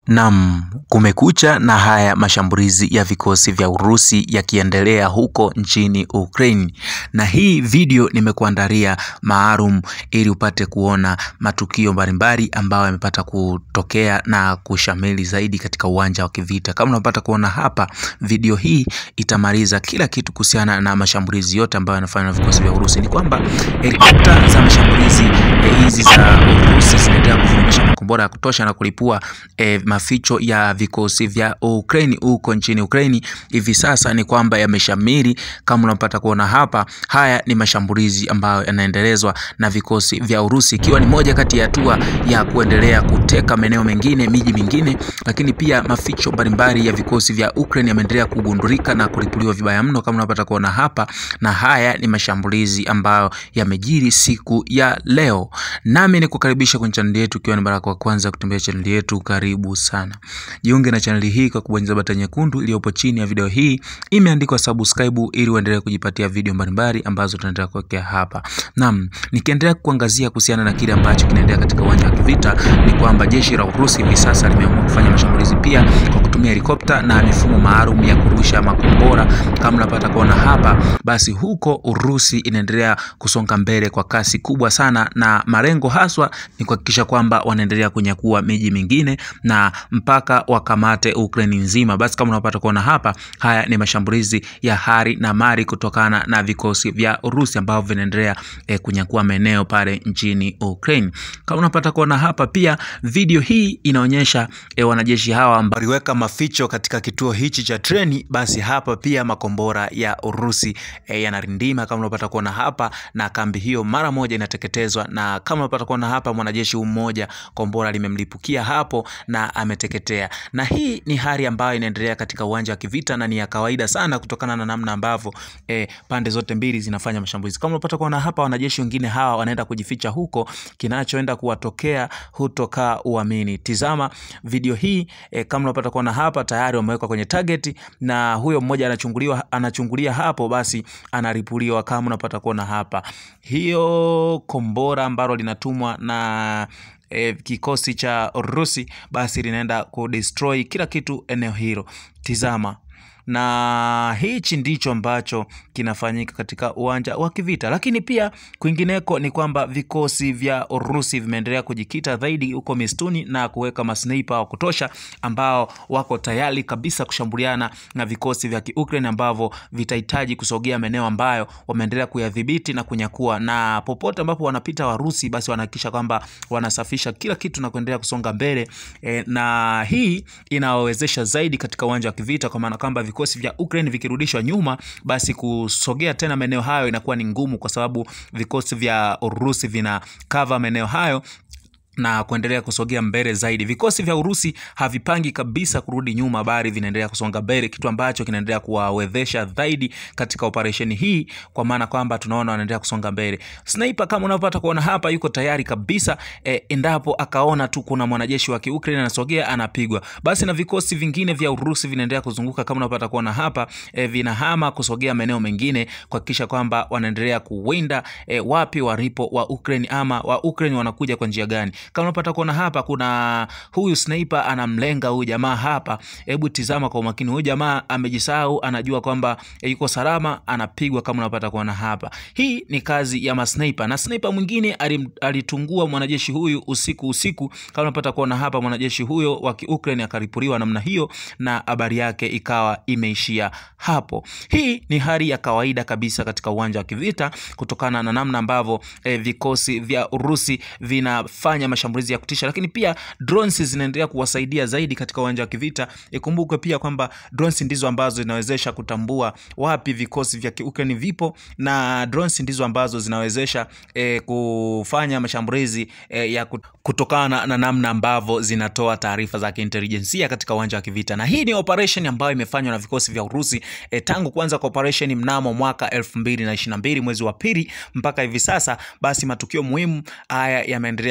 Naam, kumekucha na haya mashambulizi ya vikosi vya Urusi yakiendelea huko nchini Ukraine, na hii video nimekuandalia maalum ili upate kuona matukio mbalimbali ambayo yamepata kutokea na kushamili zaidi katika uwanja wa kivita. Kama unapata kuona hapa, video hii itamaliza kila kitu kuhusiana na mashambulizi yote ambayo yanafanywa na vikosi vya Urusi. Ni kwamba helikopta za mashambulizi eh, hizi za Urusi zinaendelea kuvurumisha makombora ya kutosha na kulipua eh, maficho ya vikosi vya Ukraine huko nchini Ukraine. Hivi sasa ni kwamba yameshamiri, kama unapata kuona hapa, haya ni mashambulizi ambayo yanaendelezwa na vikosi vya Urusi, ikiwa ni moja kati ya hatua ya kuendelea kuteka maeneo mengine, miji mingine, lakini pia maficho mbalimbali ya vikosi vya Ukraine yameendelea kugundulika na kulipuliwa vibaya mno, kama unapata kuona hapa, na haya ni mashambulizi ambayo yamejiri siku ya leo. Nami ni kukaribisha kwenye chaneli yetu, ikiwa ni mara yako ya kwanza kutembea chaneli yetu, karibu sana. Jiunge na chaneli hii kwa kubonyeza bata nyekundu iliyopo chini ya video hii, imeandikwa subscribe, ili uendelee kujipatia video mbalimbali ambazo tunaendelea kuwekea hapa. Naam, nikiendelea kuangazia kuhusiana na kile ambacho kinaendelea katika uwanja wa kivita, ni kwamba jeshi la Urusi hivi sasa limeamua kufanya mashambulizi pia kwa kutumia helikopta na mifumo maalum ya kurusha makombora. Kama unapata kuona hapa, basi huko Urusi inaendelea kusonga mbele kwa kasi kubwa sana, na malengo haswa ni kuhakikisha kwamba wanaendelea kunyakua miji mingine na mpaka wakamate Ukraine nzima. Basi kama unapata kuona hapa, haya ni mashambulizi ya hari na mali kutokana na vikosi vya Urusi ambavyo vinaendelea eh, kunyakua maeneo pale nchini Ukraine. Kama unapata kuona hapa pia, video hii inaonyesha eh, wanajeshi hawa ambao waliweka maficho katika kituo hichi cha treni. Basi hapa pia makombora ya Urusi eh, yanarindima kama unapata kuona hapa, na kambi hiyo mara moja inateketezwa, na kama unapata kuona hapa, mwanajeshi mmoja kombora limemlipukia hapo na ameteketea. Na hii ni hali ambayo inaendelea katika uwanja wa kivita na ni ya kawaida sana kutokana na namna ambavyo eh, pande zote mbili zinafanya mashambulizi. Kama unapata kuona hapa, wanajeshi wengine hawa wanaenda kujificha huko, kinachoenda kuwatokea hutokaa uamini. Tizama video hii eh, kama unapata kuona hapa, tayari wamewekwa kwenye target na huyo mmoja anachunguliwa, anachungulia hapo, basi anaripuliwa. Kama unapata kuona hapa, hiyo kombora ambalo linatumwa na E, kikosi cha Urusi basi linaenda kudestroy kila kitu eneo hilo. Tizama, na hichi ndicho ambacho kinafanyika katika uwanja wa kivita, lakini pia kwingineko ni kwamba vikosi vya Urusi vimeendelea kujikita zaidi huko mistuni na kuweka masnipa wa kutosha ambao wako tayari kabisa kushambuliana na vikosi vya Ukraine ambavyo vitahitaji kusogea maeneo ambayo wameendelea kuyadhibiti na kunyakua, na popote ambapo wanapita Warusi basi wanahakikisha kwamba wanasafisha kila kitu na kuendelea kusonga mbele e, na hii inawawezesha zaidi katika uwanja wa kivita kwa maana kwamba vikosi vya Ukraine vikirudishwa nyuma, basi kusogea tena maeneo hayo inakuwa ni ngumu, kwa sababu vikosi vya Urusi vina cover maeneo hayo na kuendelea kusogea mbele zaidi. Vikosi vya Urusi havipangi kabisa kurudi nyuma, bali vinaendelea kusonga mbele, kitu ambacho kinaendelea kuwawezesha zaidi katika operesheni hii, kwa maana kwamba tunaona wanaendelea kusonga mbele. Sniper kama unavyopata kuona hapa, yuko tayari kabisa e, endapo akaona tu kuna mwanajeshi wa Kiukraine anasogea, anapigwa. Basi na vikosi vingine vya Urusi vinaendelea kuzunguka kama unapata kuona hapa e, vinahama kusogea maeneo mengine kuhakikisha kwamba wanaendelea kuwinda e, wapi walipo wa Ukraine ama wa Ukraine wanakuja kwa njia gani kama unapata kuona hapa, kuna huyu sniper anamlenga huyu jamaa hapa. Hebu tizama kwa umakini, huyu jamaa amejisahau, anajua kwamba yuko salama, anapigwa. Kama unapata kuona hapa, hii ni kazi ya masniper, na sniper mwingine alitungua mwanajeshi huyu usiku usiku. Kama unapata kuona hapa, mwanajeshi huyo wa Ukraine akaripuliwa namna hiyo, na habari yake ikawa imeishia hapo. Hii ni hali ya kawaida kabisa katika uwanja wa kivita kutokana na namna ambavyo eh, vikosi vya Urusi vinafanya mashambulizi ya kutisha, lakini pia drones zinaendelea kuwasaidia zaidi katika uwanja wa kivita. Ikumbukwe pia kwamba drones ndizo ambazo zinawezesha kutambua wapi vikosi vya Ukraine vipo, na drones ndizo ambazo zinawezesha eh, kufanya mashambulizi eh, ya kutokana na namna ambavyo zinatoa taarifa za kiintelijensia katika uwanja wa kivita. Na hii ni operation ambayo imefanywa na vikosi vya Urusi eh, tangu kuanza kwa operation mnamo mwaka 2022 mwezi wa pili mpaka hivi sasa, basi matukio muhimu haya yameendelea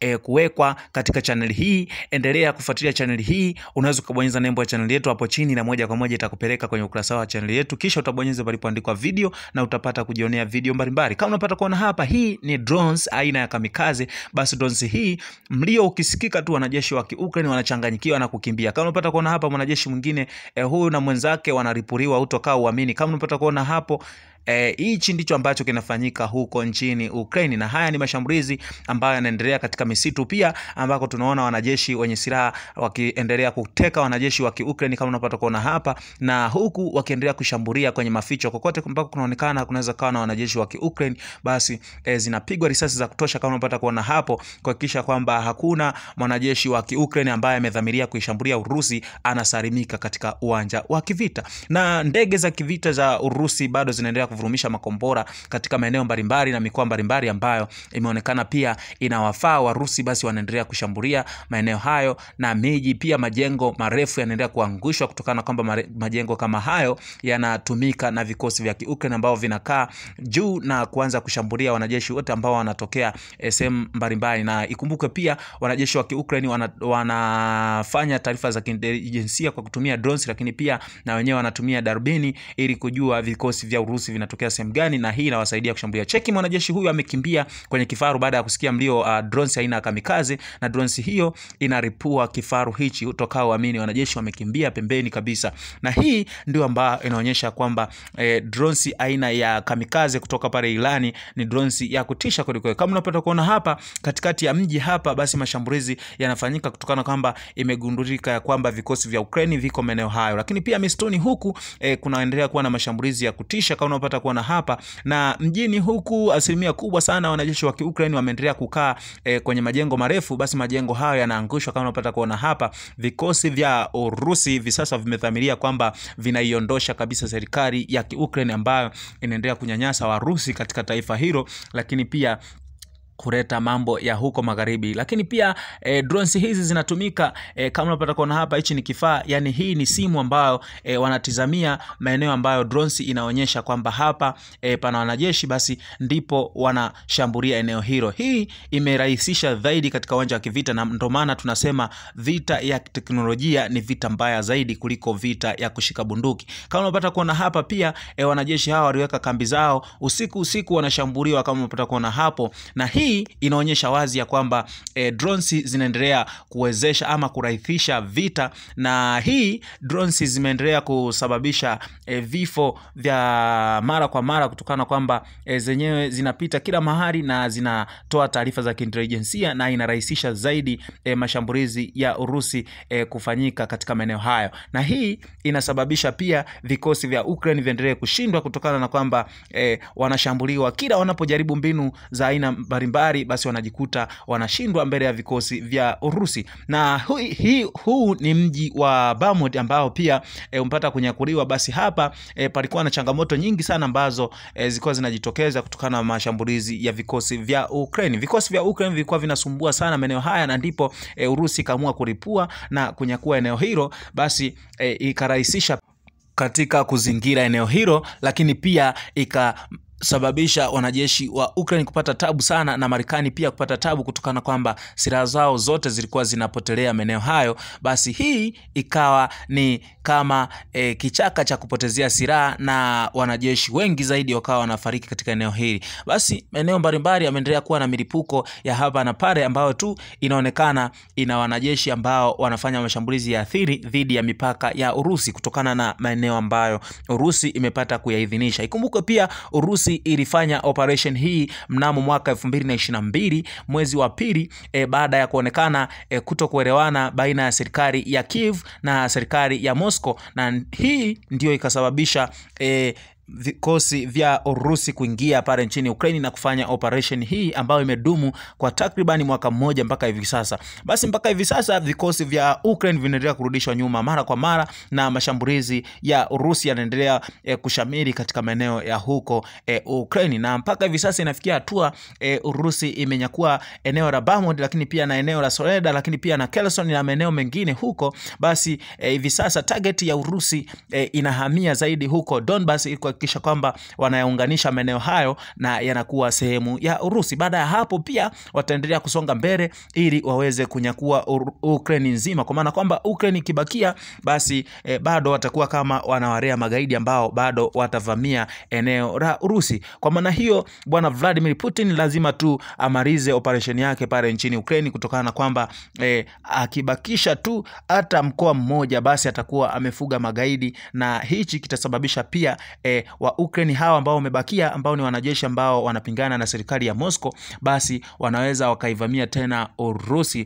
e, kuwekwa katika channel hii. Endelea kufuatilia channel hii, unaweza ukabonyeza nembo ya channel yetu hapo chini, na moja kwa moja itakupeleka kwenye ukurasa wa channel yetu, kisha utabonyeza palipoandikwa video na utapata kujionea video mbalimbali. Kama unapata kuona hapa, hii ni drones aina ya kamikaze. Basi drones hii mlio ukisikika tu, wanajeshi wa Ukraine wanachanganyikiwa na kukimbia. Kama unapata kuona hapa, mwanajeshi mwingine eh, huyu na mwenzake wanaripuriwa, utokaa uamini. Kama unapata kuona hapo hichi e, ndicho ambacho kinafanyika huko nchini Ukraine, na haya ni mashambulizi ambayo yanaendelea katika misitu pia, ambako tunaona wanajeshi wenye silaha wakiendelea kuteka wanajeshi wa Ukraine kama unapata kuona hapa, na huku wakiendelea kushambulia kwenye maficho kokote ambako kunaonekana kunaweza kawa na wanajeshi wa Ukraine, basi e, zinapigwa risasi za kutosha kama unapata kuona hapo, kuhakikisha kwamba hakuna mwanajeshi wa Ukraine ambaye amedhamiria kuishambulia Urusi anasalimika katika uwanja wa kivita, na ndege za kivita za Urusi bado zinaendelea kuvurumisha makombora katika maeneo mbalimbali na mikoa mbalimbali ambayo imeonekana pia inawafaa Warusi, basi wanaendelea kushambulia maeneo hayo na miji pia. Majengo marefu yanaendelea kuangushwa kutokana na kwamba majengo kama hayo yanatumika na vikosi vya Ukraine ambao vinakaa juu na kuanza kushambulia wanajeshi wote ambao wanatokea sehemu mbalimbali. Na ikumbuke pia wanajeshi wa Ukraine wana, wanafanya taarifa za kiintelijensia kwa kutumia drones, lakini pia na wenyewe wanatumia darubini ili kujua vikosi vya Urusi vinatokea sehemu gani, na hii inawasaidia kushambulia. Cheki, mwanajeshi huyu amekimbia kwenye kifaru baada ya kusikia mlio uh, drones aina ya kamikaze, na drones hiyo inaripua kifaru hichi, utokao uamini. Wanajeshi wamekimbia pembeni kabisa, na hii ndio ambayo inaonyesha kwamba eh, drones aina ya kamikaze kutoka pale Irani ni drones ya kutisha kweli. Kama unapata kuona hapa katikati ya mji hapa, basi mashambulizi yanafanyika kutokana kwamba imegundulika ya kwamba vikosi vya Ukraine viko maeneo hayo, lakini pia mistuni huku eh, kunaendelea kuwa na mashambulizi ya kutisha kama unapata kuona hapa na mjini huku, asilimia kubwa sana wanajeshi wa Ukraine wameendelea kukaa e, kwenye majengo marefu. Basi majengo hayo yanaangushwa kama unapata kuona hapa. Vikosi vya Urusi hivi sasa vimedhamiria kwamba vinaiondosha kabisa serikali ya Ukraine ambayo inaendelea kunyanyasa Warusi katika taifa hilo, lakini pia kuleta mambo ya huko magharibi, lakini pia e, drones hizi zinatumika e, kama unapata kuona hapa, hichi ni kifaa yani, hii ni simu ambayo e, wanatizamia maeneo ambayo drones inaonyesha kwamba hapa e, pana wanajeshi, basi ndipo wanashambulia eneo hilo. Hii imerahisisha zaidi katika uwanja wa kivita, na ndio maana tunasema vita ya teknolojia ni vita mbaya zaidi kuliko vita ya kushika bunduki. Kama unapata kuona hapa pia e, wanajeshi hawa waliweka kambi zao usiku usiku, wanashambuliwa kama unapata kuona hapo, na hii hii inaonyesha wazi ya kwamba e, drones zinaendelea kuwezesha ama kurahisisha vita, na hii drones zimeendelea kusababisha e, vifo vya mara kwa mara kutokana na kwamba e, zenyewe zinapita kila mahali na zinatoa taarifa za kiintelijensia na inarahisisha zaidi e, mashambulizi ya Urusi e, kufanyika katika maeneo hayo, na hii inasababisha pia vikosi vya Ukraine viendelee kushindwa kutokana na kwamba e, wanashambuliwa kila wanapojaribu mbinu za aina mbalimbali basi wanajikuta wanashindwa mbele ya vikosi vya Urusi. Na hu, hi, huu ni mji wa Bakhmut ambao pia e, umpata kunyakuliwa. Basi hapa e, palikuwa na changamoto nyingi sana ambazo e, zilikuwa zinajitokeza kutokana na mashambulizi ya vikosi vya Ukraine. Vikosi vya Ukraine vilikuwa vinasumbua sana maeneo haya, na ndipo e, Urusi ikaamua kulipua na kunyakua eneo hilo, basi e, ikarahisisha katika kuzingira eneo hilo, lakini pia ika sababisha wanajeshi wa Ukraine kupata tabu sana na Marekani pia kupata tabu kutokana kwamba silaha zao zote zilikuwa zinapotelea maeneo hayo. Basi hii ikawa ni kama e, kichaka cha kupotezea silaha na wanajeshi wengi zaidi wakawa wanafariki katika eneo hili. Basi maeneo mbalimbali yameendelea kuwa na milipuko ya hapa na pale ambayo tu inaonekana ina wanajeshi ambao wanafanya mashambulizi ya athiri dhidi ya mipaka ya Urusi kutokana na maeneo ambayo Urusi imepata kuyaidhinisha. Ikumbuke pia Urusi ilifanya operation hii mnamo mwaka elfu mbili na ishirini na mbili mwezi wa pili e, baada ya kuonekana e, kuto kuelewana baina ya serikali ya Kiev na serikali ya Moscow, na hii ndio ikasababisha e, vikosi vya Urusi kuingia pale nchini Ukraine na kufanya operation hii ambayo imedumu kwa takribani mwaka mmoja mpaka hivi sasa. Basi mpaka hivi sasa vikosi vya Ukraine vinaendelea kurudishwa nyuma mara kwa mara na mashambulizi ya Urusi yanaendelea e, kushamiri katika maeneo ya huko e, Ukraine na mpaka hivi sasa inafikia hatua e, Urusi imenyakua eneo la Bakhmut, lakini pia na eneo la Soledar, lakini pia na Kherson na maeneo mengine huko. Basi hivi e, sasa target ya Urusi e, inahamia zaidi huko Donbas ili kuhakikisha kwamba wanayaunganisha maeneo hayo na yanakuwa sehemu ya Urusi. Baada ya hapo pia wataendelea kusonga mbele ili waweze kunyakua Ukraine nzima, kwa maana kwamba Ukraine ikibakia basi eh, bado watakuwa kama wanawarea magaidi ambao bado watavamia eneo la Urusi. Kwa maana hiyo, bwana Vladimir Putin lazima tu amalize operesheni yake pale nchini Ukraine, kutokana na kwamba eh, akibakisha tu hata mkoa mmoja basi atakuwa amefuga magaidi, na hichi kitasababisha pia eh, wa Ukraine hawa ambao wamebakia, ambao ni wanajeshi ambao wanapingana na serikali ya Moscow, basi wanaweza wakaivamia tena Urusi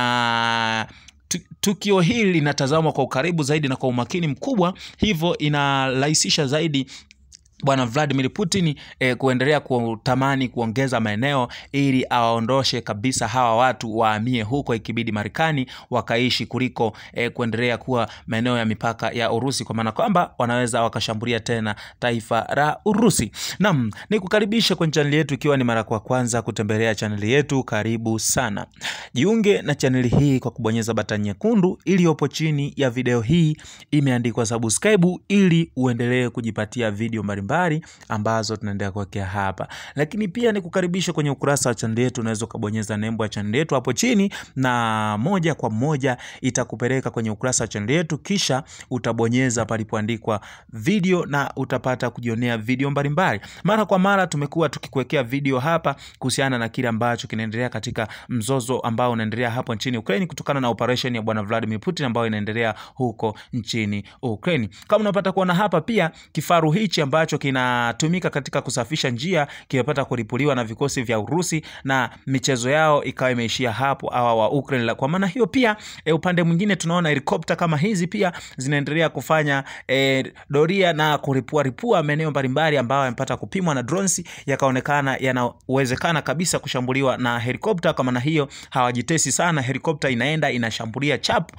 na tukio hili linatazamwa kwa ukaribu zaidi na kwa umakini mkubwa, hivyo inarahisisha zaidi Bwana Vladimir Putin eh, kuendelea kutamani kuongeza maeneo ili awaondoshe kabisa hawa watu wahamie huko, ikibidi Marekani wakaishi kuliko eh, kuendelea kuwa maeneo ya mipaka ya Urusi, kwa maana kwamba wanaweza wakashambulia tena taifa la Urusi. Naam, nikukaribisha kwenye chaneli yetu, ikiwa ni mara kwa kwanza kutembelea chaneli yetu, karibu sana. Jiunge na chaneli hii kwa kubonyeza batani nyekundu iliyopo chini ya video hii, imeandikwa subscribe, ili uendelee kujipatia video mbalimbali ambazo tunaendelea kuwekea hapa, lakini pia ni kukaribisha kwenye ukurasa wa chaneli yetu. Unaweza ukabonyeza nembo ya chaneli yetu hapo chini, na moja kwa moja itakupeleka kwenye ukurasa wa chaneli yetu, kisha utabonyeza palipoandikwa video na utapata kujionea video mbalimbali. Mara kwa mara tumekuwa tukikuwekea video hapa kuhusiana na kile ambacho kinaendelea katika mzozo ambao unaendelea hapo nchini Ukraine kutokana na operation ya bwana Vladimir Putin ambayo inaendelea huko nchini Ukraine. Kama unapata kuona hapa, pia kifaru hichi ambacho kinatumika katika kusafisha njia kimepata kuripuliwa na vikosi vya Urusi na michezo yao ikawa imeishia hapo awa wa Ukraine. Kwa maana hiyo pia e, upande mwingine tunaona helikopta kama hizi pia zinaendelea kufanya e, doria na kuripua ripua maeneo mbalimbali ambayo yamepata kupimwa na drones yakaonekana yanawezekana kabisa kushambuliwa na helikopta. Kwa maana hiyo hawajitesi sana, helikopta inaenda inashambulia chap,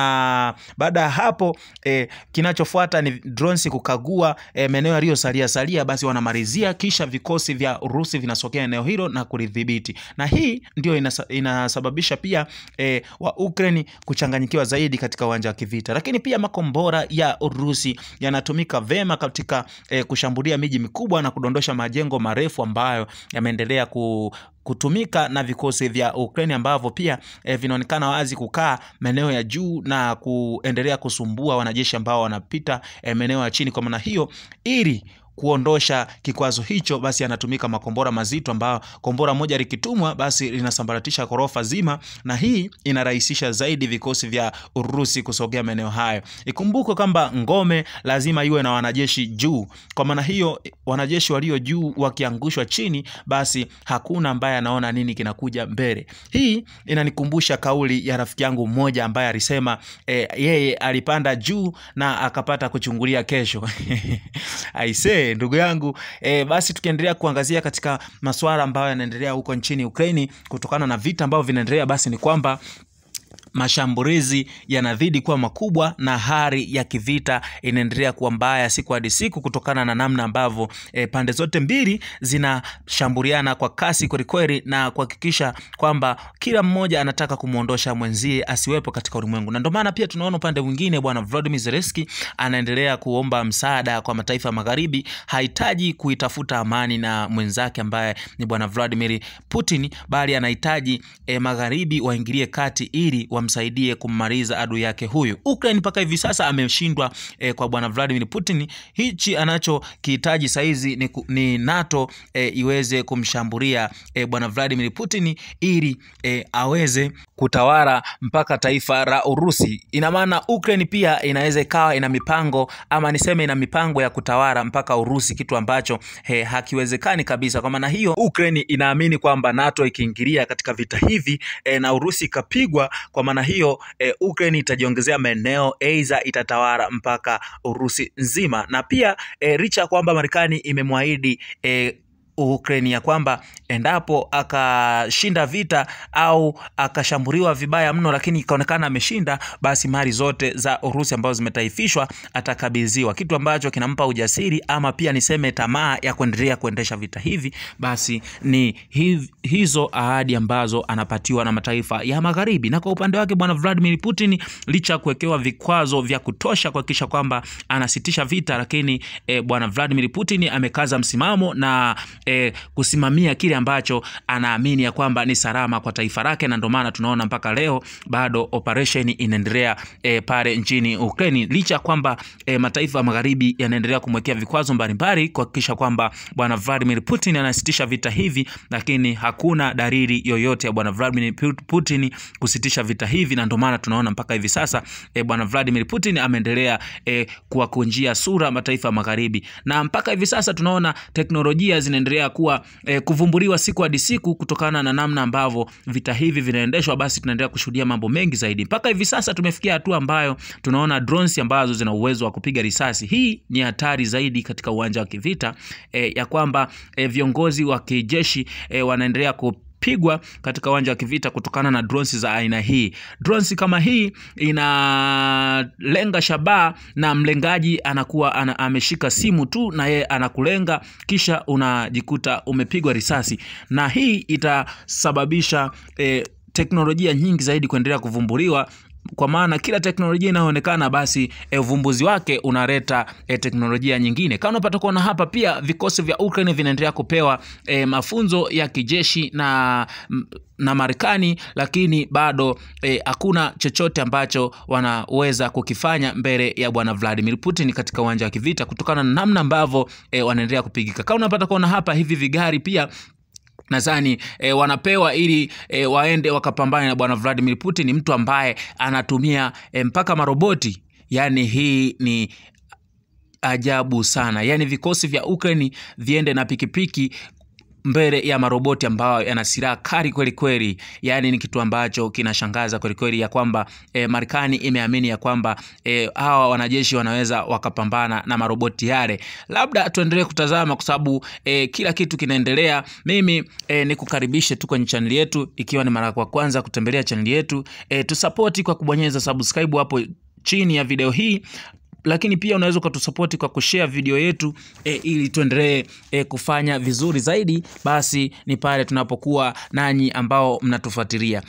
na baada ya hapo e, kinachofuata ni drones kukagua e, maeneo yaliyosalia salia, basi wanamalizia, kisha vikosi vya Urusi vinasokea eneo hilo na kulidhibiti, na hii ndio inasa, inasababisha pia e, wa Ukraine kuchanganyikiwa zaidi katika uwanja wa kivita. Lakini pia makombora ya Urusi yanatumika vema katika e, kushambulia miji mikubwa na kudondosha majengo marefu ambayo yameendelea ku kutumika na vikosi vya Ukraine ambavyo pia eh, vinaonekana wazi kukaa maeneo ya juu na kuendelea kusumbua wanajeshi ambao wanapita eh, maeneo ya chini. Kwa maana hiyo ili kuondosha kikwazo hicho, basi yanatumika makombora mazito, ambayo kombora moja likitumwa basi linasambaratisha ghorofa zima, na hii inarahisisha zaidi vikosi vya Urusi kusogea maeneo hayo. Ikumbukwe kwamba ngome lazima iwe na wanajeshi juu. Kwa maana hiyo, wanajeshi walio juu wakiangushwa chini, basi hakuna ambaye anaona nini kinakuja mbele. Hii inanikumbusha kauli ya rafiki yangu mmoja ambaye alisema e, yeye alipanda juu na akapata kuchungulia kesho aisee ndugu yangu e, basi tukiendelea kuangazia katika masuala ambayo yanaendelea huko nchini Ukraini kutokana na vita ambavyo vinaendelea, basi ni kwamba mashambulizi yanazidi kuwa makubwa na hali ya kivita inaendelea kuwa mbaya siku hadi siku, kutokana na namna ambavyo e, pande zote mbili zinashambuliana kwa kasi kwelikweli na kuhakikisha kwamba kila mmoja anataka kumwondosha mwenzie asiwepo katika ulimwengu. Na ndio maana pia tunaona upande mwingine bwana Volodymyr Zelensky anaendelea kuomba msaada kwa mataifa ya magharibi. Hahitaji kuitafuta amani na mwenzake ambaye ni bwana Vladimir Putin, bali anahitaji e, magharibi waingilie kati ili wamsaidie kummaliza adui yake huyu. Ukraine mpaka hivi sasa ameshindwa eh, kwa bwana Vladimir Putin. Hichi anachokihitaji saizi ni, ni NATO eh, iweze kumshambulia eh, bwana Vladimir Putin ili eh, aweze kutawala mpaka taifa la Urusi. Ina maana Ukraine pia inaweza ikawa ina mipango ama niseme ina mipango ya kutawala mpaka Urusi, kitu ambacho he, hakiwezekani kabisa. Kwa maana hiyo Ukraine inaamini kwamba NATO ikiingilia katika vita hivi eh, na Urusi ikapigwa kwa maana hiyo e, Ukraine itajiongezea maeneo aidha itatawala mpaka Urusi nzima, na pia e, licha ya kwamba Marekani imemwahidi e, Ukraine ya kwamba endapo akashinda vita au akashambuliwa vibaya mno, lakini ikaonekana ameshinda, basi mali zote za Urusi ambazo zimetaifishwa atakabidhiwa, kitu ambacho kinampa ujasiri ama pia niseme tamaa ya kuendelea kuendesha vita hivi. Basi ni hiv, hizo ahadi ambazo anapatiwa na mataifa ya Magharibi. Na kwa upande wake bwana Vladimir Putin, licha ya kuwekewa vikwazo vya kutosha kuhakikisha kwamba anasitisha vita, lakini e, bwana Vladimir Putin amekaza msimamo na e, kusimamia kile ambacho anaamini ya kwamba ni salama kwa taifa lake, na ndio maana tunaona mpaka leo bado operation inaendelea e, pale nchini Ukraine, licha ya kwamba e, mataifa ya Magharibi yanaendelea kumwekea vikwazo mbalimbali kuhakikisha kwamba bwana Vladimir Putin anasitisha vita hivi, lakini hakuna dalili yoyote ya bwana Vladimir Putin kusitisha vita hivi, na ndio maana tunaona mpaka hivi sasa e, bwana Vladimir Putin ameendelea e, kuwakunjia sura mataifa ya Magharibi, na mpaka hivi sasa tunaona teknolojia zinaendelea kuwa e, kuvumbuliwa siku hadi siku kutokana na namna ambavyo vita hivi vinaendeshwa. Basi tunaendelea kushuhudia mambo mengi zaidi. Mpaka hivi sasa tumefikia hatua ambayo tunaona drones ambazo zina uwezo wa kupiga risasi. Hii ni hatari zaidi katika uwanja wa kivita e, ya kwamba e, viongozi wa kijeshi e, wanaendelea ku pigwa katika uwanja wa kivita kutokana na drones za aina hii. Drones kama hii inalenga shabaha na mlengaji anakuwa ana, ameshika simu tu na yeye anakulenga, kisha unajikuta umepigwa risasi, na hii itasababisha eh, teknolojia nyingi zaidi kuendelea kuvumbuliwa kwa maana kila teknolojia inayoonekana basi uvumbuzi e, wake unaleta e, teknolojia nyingine. Kama unapata kuona hapa, pia vikosi vya Ukraine vinaendelea kupewa e, mafunzo ya kijeshi na na Marekani, lakini bado hakuna e, chochote ambacho wanaweza kukifanya mbele ya bwana Vladimir Putin katika uwanja wa kivita kutokana na namna ambavyo e, wanaendelea kupigika. Kama unapata kuona hapa, hivi vigari pia nadhani e, wanapewa ili e, waende wakapambane na bwana Vladimir Putin, mtu ambaye anatumia e, mpaka maroboti. Yani hii ni ajabu sana, yani vikosi vya Ukraine viende na pikipiki mbele ya maroboti ambayo yana silaha kali kweli kweli. Yani ni kitu ambacho kinashangaza kweli kweli, ya kwamba e, Marekani imeamini ya kwamba e, hawa wanajeshi wanaweza wakapambana na maroboti yale. Labda tuendelee kutazama kwa sababu e, kila kitu kinaendelea. Mimi e, nikukaribishe tu kwenye chaneli yetu, ikiwa ni mara kwa kwanza kutembelea chaneli yetu e, tusapoti kwa kubonyeza subscribe hapo chini ya video hii lakini pia unaweza ukatusapoti kwa kushare video yetu e, ili tuendelee e, kufanya vizuri zaidi. Basi ni pale tunapokuwa nanyi ambao mnatufuatilia,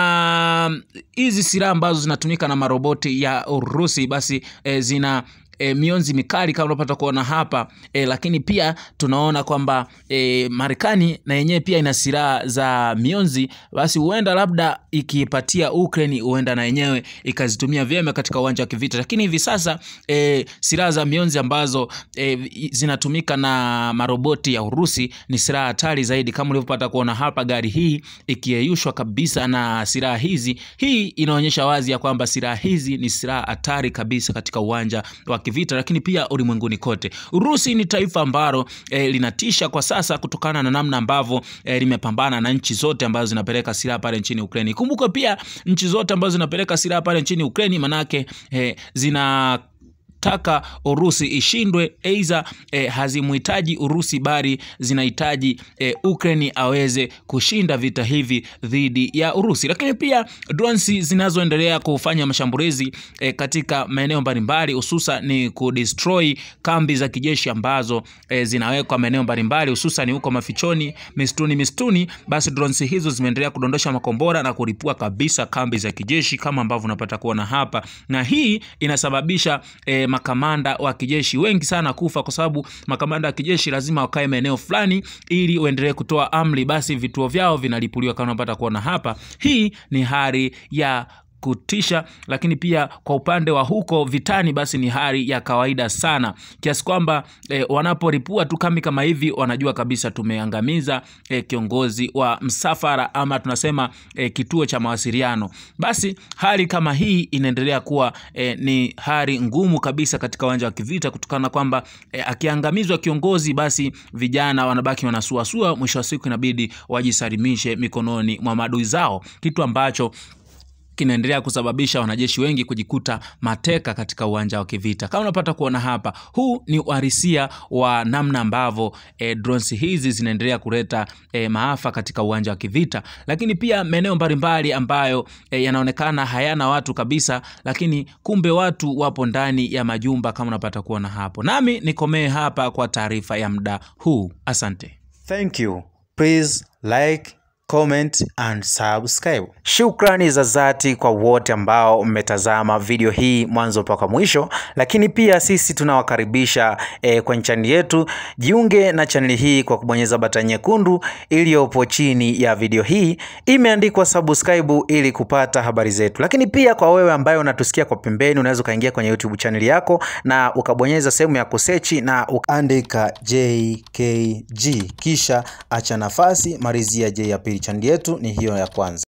na hizi silaha ambazo zinatumika na maroboti ya Urusi basi e, zina E, mionzi mikali kama unapata kuona hapa e, lakini pia tunaona kwamba e, Marekani na yenyewe pia ina silaha za mionzi. Basi huenda labda ikipatia Ukraine, huenda na yenyewe ikazitumia vyema katika uwanja wa kivita. Lakini hivi sasa e, silaha za mionzi ambazo e, zinatumika na maroboti ya Urusi ni silaha hatari zaidi, kama ulivyopata kuona hapa, gari hii ikiyeyushwa kabisa na silaha hizi. Hii inaonyesha wazi ya kwamba silaha hizi ni silaha hatari kabisa katika uwanja wa kivita lakini pia ulimwenguni kote. Urusi ni taifa ambalo e, linatisha kwa sasa kutokana na namna ambavyo e, limepambana na nchi zote ambazo zinapeleka silaha pale nchini Ukraine. Kumbuka pia nchi zote ambazo zinapeleka silaha pale nchini Ukraine manake e, zina taka Urusi ishindwe, aidha e, hazimhitaji Urusi bali zinahitaji e, Ukraine aweze kushinda vita hivi dhidi ya Urusi. Lakini pia drones zinazoendelea kufanya mashambulizi e, katika maeneo mbalimbali, hususa ni kudestroy kambi za kijeshi ambazo e, zinawekwa maeneo mbalimbali, hususan huko mafichoni, mistuni mistuni, basi drones hizo zimeendelea kudondosha makombora na kulipua kabisa kambi za kijeshi kama ambavyo unapata kuona hapa, na hii inasababisha e, makamanda wa kijeshi wengi sana kufa, kwa sababu makamanda wa kijeshi lazima wakae maeneo fulani ili uendelee kutoa amri, basi vituo vyao vinalipuliwa kama unapata kuona hapa. Hii ni hali ya kutisha lakini pia kwa upande wa huko vitani basi ni hali ya kawaida sana, kiasi kwamba e, wanaporipua tu kambi kama hivi wanajua kabisa tumeangamiza e, kiongozi wa msafara ama tunasema e, kituo cha mawasiliano. Basi hali kama hii inaendelea kuwa e, ni hali ngumu kabisa katika uwanja wa kivita, kutokana na kwamba e, akiangamizwa kiongozi, basi vijana wanabaki wanasuasua, mwisho wa siku inabidi wajisalimishe mikononi mwa maadui zao, kitu ambacho kinaendelea kusababisha wanajeshi wengi kujikuta mateka katika uwanja wa kivita. Kama unapata kuona hapa, huu ni uhalisia wa namna ambavyo e, drones hizi zinaendelea kuleta e, maafa katika uwanja wa kivita, lakini pia maeneo mbalimbali ambayo e, yanaonekana hayana watu kabisa, lakini kumbe watu wapo ndani ya majumba kama unapata kuona hapo. Nami nikomee hapa kwa taarifa ya muda huu, asante. Thank you. Please like, comment and subscribe. Shukrani za dhati kwa wote ambao mmetazama video hii mwanzo mpaka mwisho, lakini pia sisi tunawakaribisha eh, kwenye chaneli yetu. Jiunge na chaneli hii kwa kubonyeza batani nyekundu iliyopo chini ya video hii, imeandikwa subscribe ili kupata habari zetu. Lakini pia kwa wewe ambaye unatusikia kwa pembeni, unaweza ukaingia kwenye YouTube chaneli yako na ukabonyeza sehemu ya kusechi na ukaandika JKG kisha acha nafasi malizia J ya pili. Chaneli yetu ni hiyo ya kwanza.